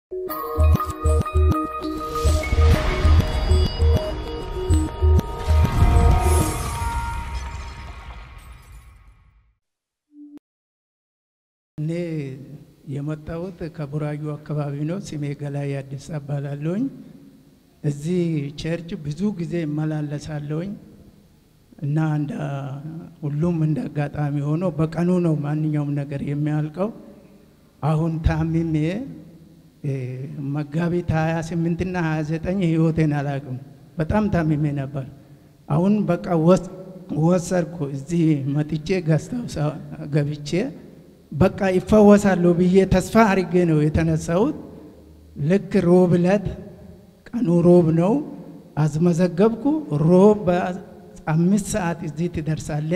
እኔ የመጣሁት ከቡራዩ አካባቢ ነው። ስሜ ገላይ አዲስ እባላለሁኝ። እዚህ ቸርች ብዙ ጊዜ እመላለሳለሁኝ እና እንደ ሁሉም እንደ አጋጣሚ ሆኖ በቀኑ ነው ማንኛውም ነገር የሚያልቀው። አሁን ታምሜ መጋቢት 28 እና 29 ህይወቴን አላውቅም። በጣም ታምሜ ነበር። አሁን በቃ ወሰድኩ። እዚህ መጥቼ ገዝተው ገብቼ በቃ ይፈወሳለሁ ብዬ ተስፋ አድርጌ ነው የተነሳሁት። ልክ ሮብ ዕለት ቀኑ ሮብ ነው አስመዘገብኩ። ሮብ በአምስት ሰዓት እዚህ ትደርሳለ።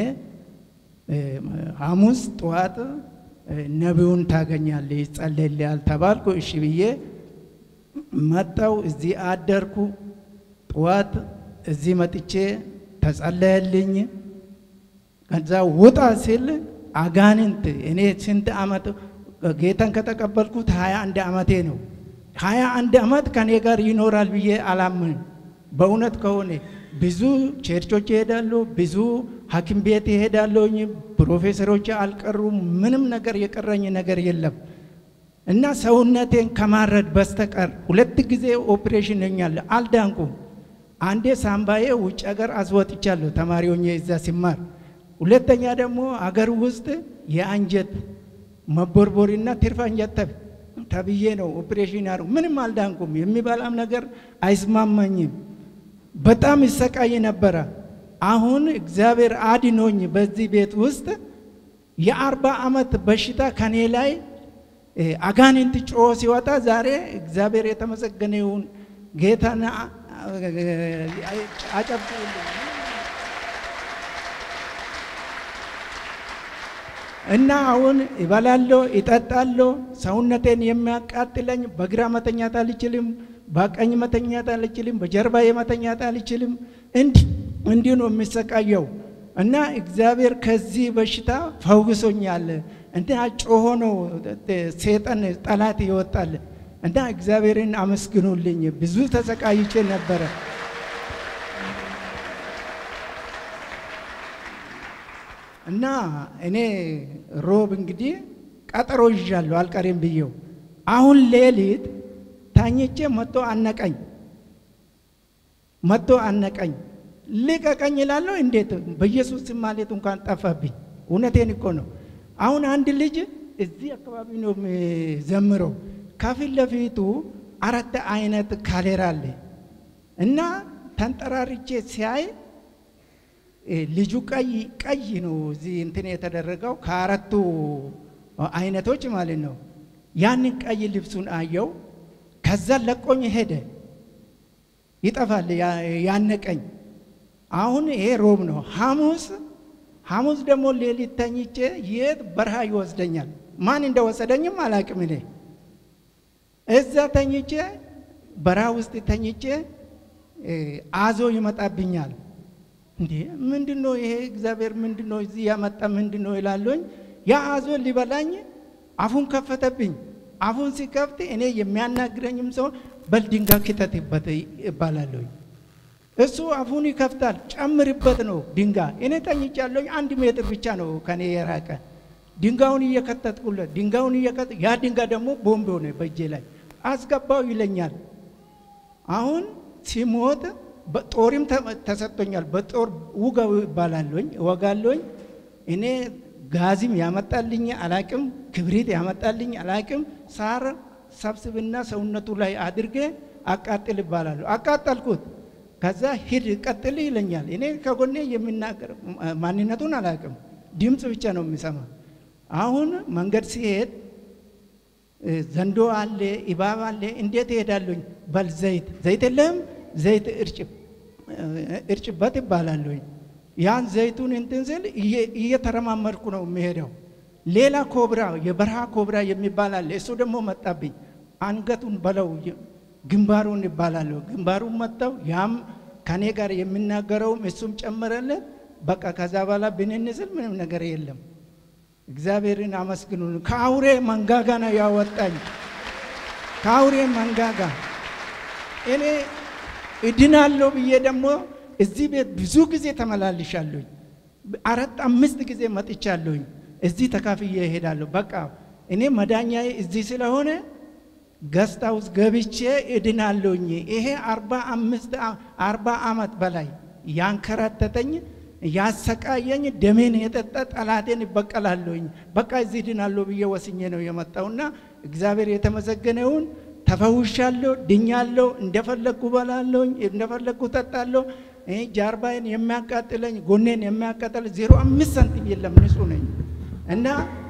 ሐሙስ ጠዋት ነቢዩን ታገኛለ ይጸለይልሃል ተባልኩ። እሺ ብዬ መጣው። እዚህ አደርኩ። ጠዋት እዚህ መጥቼ ተጸለየልኝ። ከዛ ውጣ ሲል አጋንንት እኔ ስንት ዓመት ጌታን ከተቀበልኩት ሀያ አንድ ዓመቴ ነው። ሀያ አንድ ዓመት ከኔ ጋር ይኖራል ብዬ አላምን። በእውነት ከሆነ ብዙ ቸርቾች ይሄዳሉ፣ ብዙ ሐኪም ቤት ይሄዳለሁኝ። ፕሮፌሰሮች አልቀሩም። ምንም ነገር የቀረኝ ነገር የለም እና ሰውነቴን ከማረድ በስተቀር ሁለት ጊዜ ኦፕሬሽን ሆኛለሁ፣ አልዳንኩም። አንዴ ሳምባዬ ውጭ ሀገር አስወጥቻለሁ ተማሪ ሆኜ እዛ ሲማር ሁለተኛ ደግሞ አገር ውስጥ የአንጀት መቦርቦሪና ትርፍ አንጀት ተብዬ ነው ኦፕሬሽን ያሩ። ምንም አልዳንኩም። የሚበላም ነገር አይስማማኝም። በጣም ይሰቃይ ነበረ። አሁን እግዚአብሔር አድኖኝ በዚህ ቤት ውስጥ የአርባ ዓመት በሽታ ከኔ ላይ አጋንንት ጮሆ ሲወጣ ዛሬ እግዚአብሔር የተመሰገነ ይሁን። ጌታን አጨብጭቡልኝ። እና አሁን እበላለሁ፣ እጠጣለሁ። ሰውነቴን የሚያቃጥለኝ በግራ መተኛት አልችልም፣ በቀኝ መተኛት አልችልም፣ በጀርባዬ መተኛት አልችልም። እንዲህ ነው የሚሰቃየው። እና እግዚአብሔር ከዚህ በሽታ ፈውሶኛል። እና ጮሆ ነው ሴጠን ጠላት ይወጣል። እና እግዚአብሔርን አመስግኑልኝ። ብዙ ተሰቃይቼ ነበረ። እና እኔ ሮብ እንግዲህ ቀጠሮ ይዣለሁ አልቀሬም ብዬው፣ አሁን ሌሊት ታኝቼ መጥቶ አነቀኝ መጥቶ አነቀኝ። ልቀቀኝ እላለሁ። እንዴት በኢየሱስ ስም ማለት እንኳን ጠፋብኝ። እውነቴን እኮ ነው። አሁን አንድ ልጅ እዚህ አካባቢ ነው ዘምረው፣ ከፊት ለፊቱ አራት አይነት ካሌራ አለ እና ተንጠራርቼ ሲያይ ልጁ ቀይ ቀይ ነው እዚህ እንትን የተደረገው ከአራቱ አይነቶች ማለት ነው። ያንን ቀይ ልብሱን አየው። ከዛ ለቆኝ ሄደ። ይጠፋል ያነቀኝ። አሁን ይሄ ሮብ ነው። ሐሙስ ሐሙስ ደግሞ ሌሊት ተኝቼ የት በረሃ ይወስደኛል። ማን እንደወሰደኝም አላቅም። እኔ እዛ ተኝቼ በረሃ ውስጥ ተኝቼ አዞ ይመጣብኛል። እንዴ ምንድን ነው ይሄ? እግዚአብሔር ምንድን ነው እዚህ ያመጣ ምንድን ነው ይላለኝ። ያ አዞ ሊበላኝ አፉን ከፈተብኝ። አፉን ሲከፍት እኔ የሚያናግረኝም ሰው በል ድንጋይ ክተትበት ይባላለኝ። እሱ አፉን ይከፍታል። ጨምርበት ነው ድንጋይ። እኔ ተኝቻለሁ። አንድ ሜትር ብቻ ነው ከኔ የራቀ። ድንጋዩን እየከተትኩለት ድንጋዩን እየከተ ያ ድንጋይ ደግሞ ቦምብ ሆነ በእጄ ላይ አስገባው ይለኛል። አሁን ሲሞት በጦርም ተሰጥቶኛል። በጦር ውጋው ይባላለኝ እወጋለኝ። እኔ ጋዝም ያመጣልኝ አላቅም፣ ክብሪት ያመጣልኝ አላቅም። ሳር ሰብስብና ሰውነቱ ላይ አድርጌ አቃጥል ይባላለሁ። አቃጠልኩት። ከዛ ሂድ ቀጥል ይለኛል። እኔ ከጎኔ የሚናገር ማንነቱን አላቅም፣ ድምፅ ብቻ ነው የሚሰማ። አሁን መንገድ ሲሄድ ዘንዶ አለ፣ እባብ አለ። እንዴት እሄዳለኝ? በል ዘይት ዘይት የለህም ዘይት እርጭበት ይባላለኝ። ያን ዘይቱን እንትን ስል እየተረማመድኩ ነው የሚሄደው። ሌላ ኮብራ የበረሃ ኮብራ የሚባል አለ። እሱ ደግሞ መጣብኝ። አንገቱን በለው ግንባሩን ይባላለሁ። ግንባሩን መጣው። ያም ከኔ ጋር የሚናገረውም እሱም ጨመረለት። በቃ ከዛ በኋላ ብንን ስል ምንም ነገር የለም። እግዚአብሔርን አመስግኑ። ከአውሬ መንጋጋ ነው ያወጣኝ። ከአውሬ መንጋጋ እኔ እድናለሁ ብዬ ደግሞ እዚህ ቤት ብዙ ጊዜ ተመላልሻለሁኝ። አራት አምስት ጊዜ መጥቻለሁኝ። እዚህ ተካፍዬ እሄዳለሁ። በቃ እኔ መዳኛዬ እዚህ ስለሆነ ገስታ ውስጥ ገብቼ እድናለሁኝ። ይሄ አርባ አምስት አርባ ዓመት በላይ ያንከራተተኝ ያሰቃየኝ ደሜን የጠጣ ጠላቴን ይበቀላለሁኝ። በቃ እዚህ ድናለሁ ብዬ ወስኜ ነው የመጣውና እግዚአብሔር የተመሰገነውን ተፈውሻለሁ፣ ድኛለሁ። እንደፈለግኩ በላለሁኝ፣ እንደፈለግኩ ጠጣለሁ። ይህ ጀርባዬን የሚያቃጥለኝ ጎኔን የሚያቃጥል ዜሮ አምስት ሳንቲም የለም፣ ንጹህ ነኝ እና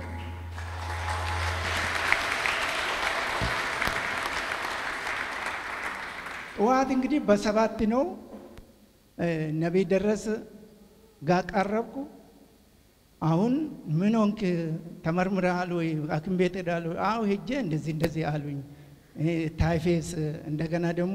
ጠዋት እንግዲህ በሰባት ነው ነቢይ ደረስ ጋር ቀረብኩ። አሁን ምን ሆንክ ተመርምረሃል ወይ ሐኪም ቤት ሄዳል ወይ? አዎ ሄጄ እንደዚህ እንደዚህ አሉኝ። ታይፌስ እንደገና ደግሞ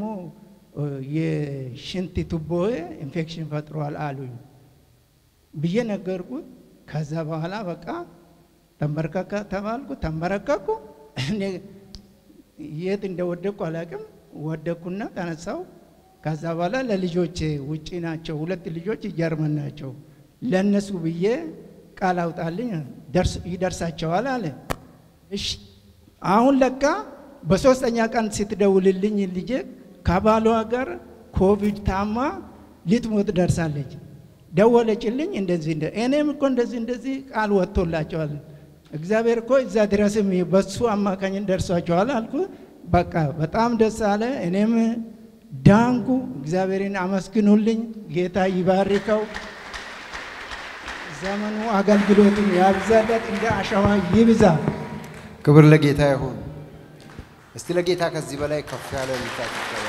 የሽንት ቱቦ ኢንፌክሽን ፈጥሯል አሉኝ ብዬ ነገርኩት። ከዛ በኋላ በቃ ተንበርከከ ተባልኩ። ተንበረከኩ። እኔ የት እንደወደቅኩ አላውቅም። ወደቅኩና ተነሳው። ከዛ በኋላ ለልጆቼ ውጪ ናቸው፣ ሁለት ልጆች ጀርመን ናቸው። ለእነሱ ብዬ ቃል አውጣልኝ ይደርሳቸዋል አለ። እሺ አሁን ለካ በሶስተኛ ቀን ስትደውልልኝ ልጄ ከባሏ ጋር ኮቪድ ታማ ልትሞት ደርሳለች። ደወለችልኝ። እንደዚህ እንደ እኔም እኮ እንደዚህ እንደዚህ ቃል ወጥቶላቸዋል። እግዚአብሔር እኮ እዛ ድረስም በሱ አማካኝ ደርሷቸዋል አልኩ። በቃ በጣም ደስ አለ። እኔም ዳንኩ። እግዚአብሔርን አመስግኑልኝ። ጌታ ይባርከው። ዘመኑ አገልግሎቱን ያብዛለት፣ እንደ አሸዋ ይብዛ። ክብር ለጌታ ይሁን። እስቲ ለጌታ ከዚህ በላይ ከፍ ያለ ልታት ይገባል።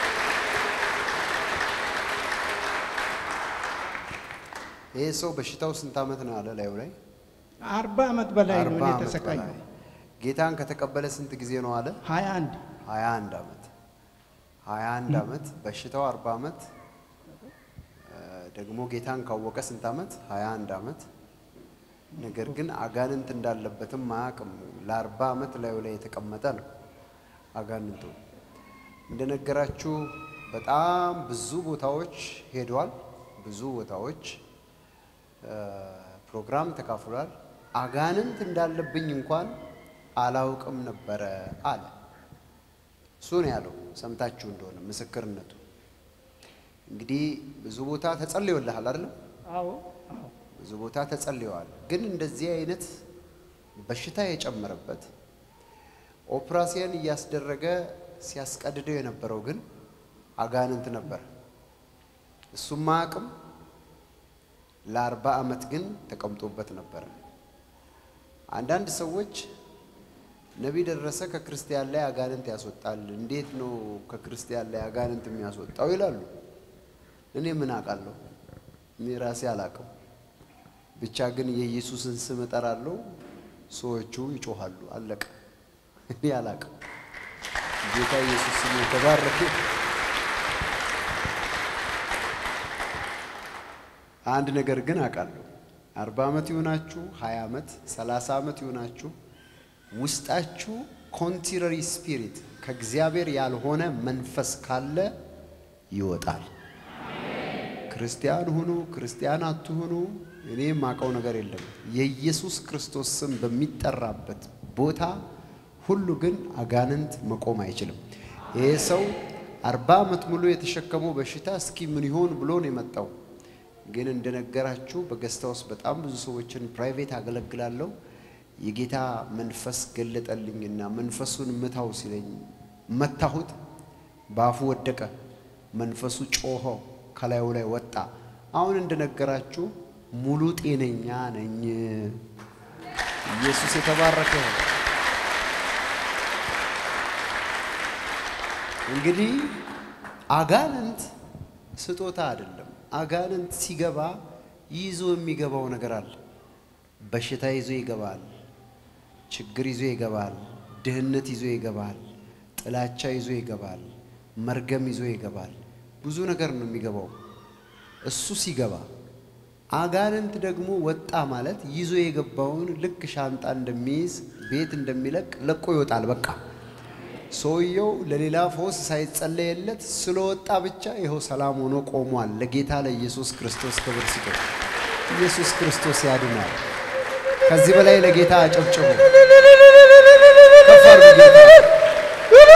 ይህ ሰው በሽታው ስንት ዓመት ነው አለ ላዩ ላይ አርባ ዓመት በላይ ነው አርባ እኔ ዓመት ተሰቃዩ። በላይ። ጌታን ከተቀበለ ስንት ጊዜ ነው አለ? ሀያ አንድ ሀያ አንድ ዓመት ሀያ አንድ ዓመት በሽታው አርባ ዓመት እ፣ ደግሞ ጌታን ካወቀ ስንት ዓመት? ሀያ አንድ ዓመት ነገር ግን አጋንንት እንዳለበትም አያውቅም። ለአርባ ዓመት ላዩ ላይ የተቀመጠ ነው አጋንንቱ። እንደነገራችሁ በጣም ብዙ ቦታዎች ሄዷል። ብዙ ቦታዎች እ፣ ፕሮግራም ተካፍሏል። አጋንንት እንዳለብኝ እንኳን አላውቅም ነበረ አለ። እሱ ነው ያለው። ሰምታችሁ እንደሆነ ምስክርነቱ እንግዲህ ብዙ ቦታ ተጸልዮልሃል አይደለም? አዎ አዎ ብዙ ቦታ ተጸልየዋል። ግን እንደዚህ አይነት በሽታ የጨመረበት ኦፕራሲያን እያስደረገ ሲያስቀድደው የነበረው ግን አጋንንት ነበር። እሱም አቅም ለአርባ ዓመት ግን ተቀምጦበት ነበረ። አንዳንድ ሰዎች ነቢይ ደረሰ ከክርስቲያን ላይ አጋንንት ያስወጣል፣ እንዴት ነው ከክርስቲያን ላይ አጋንንት የሚያስወጣው ይላሉ። እኔ ምን አውቃለሁ? እኔ ራሴ አላውቅም። ብቻ ግን የኢየሱስን ስም እጠራለሁ፣ ሰዎቹ ይጮሃሉ። አለቀ። እኔ አላውቅም። ጌታ ኢየሱስ ስም የተባረከ። አንድ ነገር ግን አውቃለሁ። አርባ ዓመት ይሆናችሁ፣ ሀያ ዓመት፣ ሰላሳ ዓመት ይሆናችሁ ውስጣችሁ ኮንትራሪ ስፒሪት ከእግዚአብሔር ያልሆነ መንፈስ ካለ ይወጣል። ክርስቲያን ሁኑ ክርስቲያን አትሁኑ፣ እኔ የማውቀው ነገር የለም። የኢየሱስ ክርስቶስ ስም በሚጠራበት ቦታ ሁሉ ግን አጋንንት መቆም አይችልም። ይሄ ሰው አርባ ዓመት ሙሉ የተሸከመው በሽታ እስኪ ምን ይሆን ብሎ ነው የመጣው። ግን እንደነገራችሁ በገስታ ውስጥ በጣም ብዙ ሰዎችን ፕራይቬት አገለግላለሁ። የጌታ መንፈስ ገለጠልኝና መንፈሱን ምታው ሲለኝ መታሁት። በአፉ ወደቀ። መንፈሱ ጮሆ ከላዩ ላይ ወጣ። አሁን እንደነገራችሁ ሙሉ ጤነኛ ነኝ። ኢየሱስ የተባረከ ይሁን። እንግዲህ አጋንንት ስጦታ አይደለም። አጋንንት ሲገባ ይዞ የሚገባው ነገር አለ። በሽታ ይዞ ይገባል። ችግር ይዞ ይገባል። ድህነት ይዞ ይገባል። ጥላቻ ይዞ ይገባል። መርገም ይዞ ይገባል። ብዙ ነገር ነው የሚገባው። እሱ ሲገባ አጋንንት ደግሞ ወጣ ማለት ይዞ የገባውን ልክ ሻንጣ እንደሚይዝ ቤት እንደሚለቅ ለቆ ይወጣል። በቃ ሰውየው ለሌላ ፈውስ ሳይጸለየለት ስለወጣ ብቻ ይኸው ሰላም ሆኖ ቆሟል። ለጌታ ለኢየሱስ ክርስቶስ ክብር ስጡ። ኢየሱስ ክርስቶስ ያድናል። ከዚህ በላይ ለጌታ አጨብጭቡ። ከፍ አድርጉ ጌታ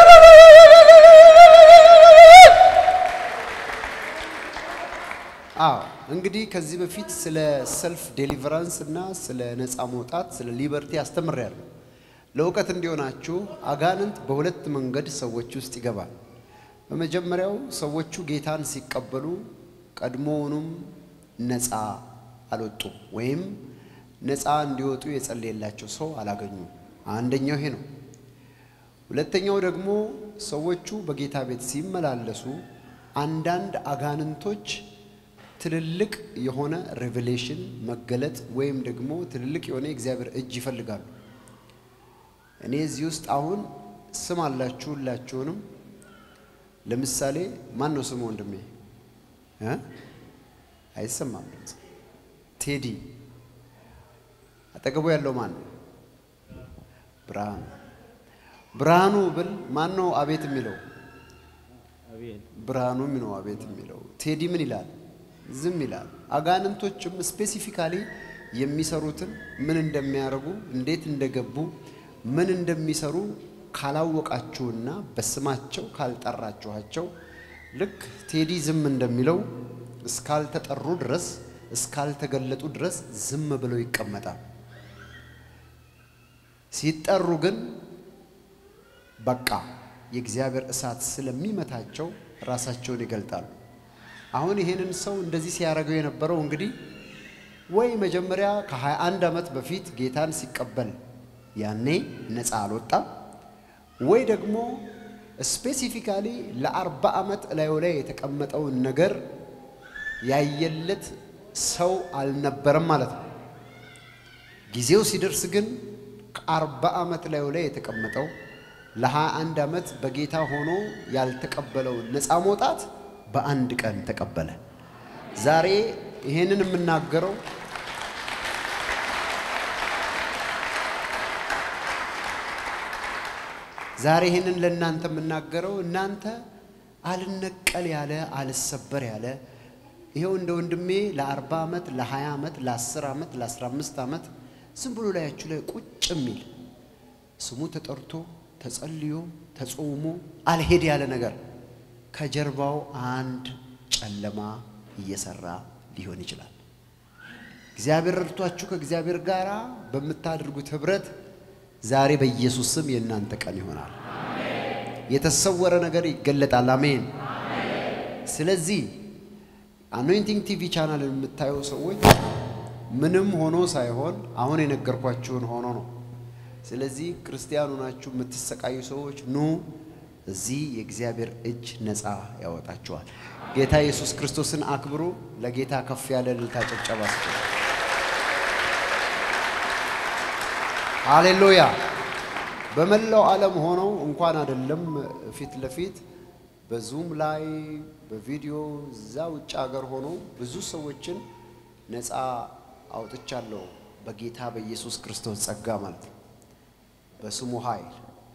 አዎ እንግዲህ ከዚህ በፊት ስለ ሰልፍ ዴሊቨራንስ እና ስለ ነፃ መውጣት ስለ ሊበርቲ አስተምሬያለሁ። ለእውቀት እንዲሆናችሁ አጋንንት በሁለት መንገድ ሰዎች ውስጥ ይገባል። በመጀመሪያው ሰዎቹ ጌታን ሲቀበሉ ቀድሞውኑም ነፃ አልወጡም ወይም ነፃ እንዲወጡ የጸለየላቸው ሰው አላገኙም። አንደኛው ይሄ ነው። ሁለተኛው ደግሞ ሰዎቹ በጌታ ቤት ሲመላለሱ አንዳንድ አጋንንቶች ትልልቅ የሆነ ሬቨሌሽን መገለጥ ወይም ደግሞ ትልልቅ የሆነ የእግዚአብሔር እጅ ይፈልጋሉ። እኔ እዚህ ውስጥ አሁን ስም አላችሁ ሁላችሁንም። ለምሳሌ ማን ነው ስም ወንድሜ? እ? አይሰማም ድምፅ። ቴዲ አጠገቡ ያለው ማን ነው? ብርሃኑ ብርሃኑ ብል ማን ነው አቤት የሚለው? ብርሃኑ ነው አቤት የሚለው። ቴዲ ምን ይላል? ዝም ይላል። አጋንንቶችም ስፔሲፊካሊ የሚሰሩትን ምን እንደሚያደርጉ እንዴት እንደገቡ ምን እንደሚሰሩ ካላወቃችሁና በስማቸው ካልጠራችኋቸው ልክ ቴዲ ዝም እንደሚለው እስካልተጠሩ ድረስ እስካልተገለጡ ድረስ ዝም ብለው ይቀመጣል። ሲጠሩ ግን በቃ የእግዚአብሔር እሳት ስለሚመታቸው ራሳቸውን ይገልጣሉ። አሁን ይሄንን ሰው እንደዚህ ሲያደርገው የነበረው እንግዲህ ወይ መጀመሪያ ከ21 ዓመት በፊት ጌታን ሲቀበል ያኔ ነፃ አልወጣም፣ ወይ ደግሞ ስፔሲፊካሊ ለአርባ ዓመት እላዩ ላይ የተቀመጠውን ነገር ያየለት ሰው አልነበረም ማለት ነው። ጊዜው ሲደርስ ግን ከአርባ ዓመት ላዩ ላይ የተቀመጠው ለሀያ አንድ ዓመት በጌታ ሆኖ ያልተቀበለውን ነፃ መውጣት በአንድ ቀን ተቀበለ። ዛሬ ይሄንን የምናገረው ዛሬ ይህንን ለእናንተ የምናገረው እናንተ አልነቀል ያለ አልሰበር ያለ ይኸው እንደ ወንድሜ ለ40 ዓመት ለ20 ዓመት ለ10 ዓመት ለ15 ዓመት ዝም ብሎ ላያችሁ ላይ ቁጭ የሚል ስሙ ተጠርቶ ተጸልዮ ተጾሞ አልሄድ ያለ ነገር ከጀርባው አንድ ጨለማ እየሰራ ሊሆን ይችላል። እግዚአብሔር ረድቷችሁ ከእግዚአብሔር ጋር በምታደርጉት ህብረት ዛሬ በኢየሱስ ስም የእናንተ ቀን ይሆናል። የተሰወረ ነገር ይገለጣል። አሜን። ስለዚህ አኖይንቲንግ ቲቪ ቻናል የምታዩ ሰዎች ምንም ሆኖ ሳይሆን አሁን የነገርኳችሁን ሆኖ ነው። ስለዚህ ክርስቲያኑ ናችሁ የምትሰቃዩ ሰዎች ኑ፣ እዚህ የእግዚአብሔር እጅ ነፃ ያወጣችኋል። ጌታ ኢየሱስ ክርስቶስን አክብሩ። ለጌታ ከፍ ያለ እልልታ ጭብጨባ ስጡ። ሃሌሉያ። በመላው ዓለም ሆነው እንኳን አይደለም ፊት ለፊት በዙም ላይ በቪዲዮ እዛ ውጭ ሀገር ሆነው ብዙ ሰዎችን ነፃ አውጥቻለሁ። በጌታ በኢየሱስ ክርስቶስ ጸጋ ማለት ነው። በስሙ ኃይል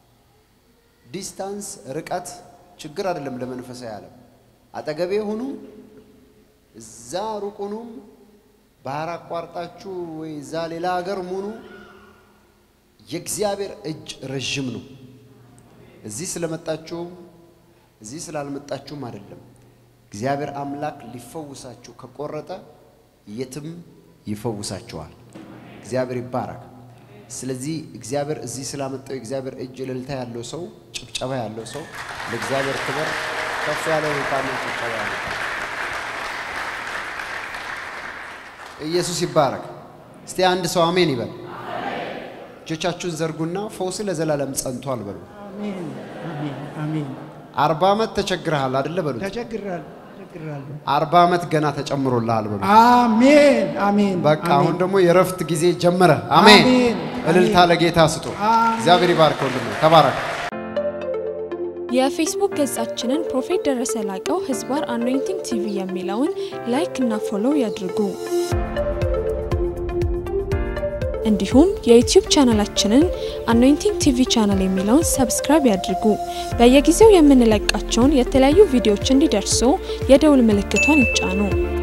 ዲስታንስ ርቀት ችግር አይደለም ለመንፈሳዊ ዓለም። አጠገቤ ሁኑ፣ እዛ ሩቅ ሁኑም፣ ባህር አቋርጣችሁ ወይ እዛ ሌላ ሀገር ሙኑ፣ የእግዚአብሔር እጅ ረዥም ነው። እዚህ ስለመጣችሁም እዚህ ስላልመጣችሁም አይደለም። እግዚአብሔር አምላክ ሊፈውሳችሁ ከቆረጠ የትም ይፈውሳችኋል። እግዚአብሔር ይባረክ። ስለዚህ እግዚአብሔር እዚህ ስላመጣው የእግዚአብሔር እጅ እልልታ ያለው ሰው፣ ጭብጨባ ያለው ሰው ለእግዚአብሔር ክብር ከፍ ያለ እልልታና ጭብጨባ ያለው ኢየሱስ ይባረክ። እስቲ አንድ ሰው አሜን ይበል። እጆቻችሁን ዘርጉና ፈውስ ለዘላለም ጸንቷል በሉ። አሜን አሜን አሜን። አርባ ዓመት ተቸግረሃል አደለ በሉት። ተቸግራለሁ ተቸግራለሁ። አርባ ዓመት ገና ተጨምሮልሃል በሉት። አሜን አሜን። በቃ አሜን። አሁን ደግሞ የእረፍት ጊዜ ጀመረ። አሜን። አሜን። እልልታ አሜን። ለጌታ ስጡ። አሜን። እግዚአብሔር ይባርክ ወንድሜ፣ ተባረክ። የፌስቡክ ገጻችንን ፕሮፌት ደረሰ ላቀው ህዝባር አኖይንቲንግ ቲቪ የሚለውን ላይክ እና ፎሎው ያድርጉ። እንዲሁም የዩቲዩብ ቻናላችንን አኖይንቲንግ ቲቪ ቻናል የሚለውን ሰብስክራይብ ያድርጉ። በየጊዜው የምንለቃቸውን የተለያዩ ቪዲዮዎች እንዲደርሱ የደውል ምልክቷን ይጫኑ።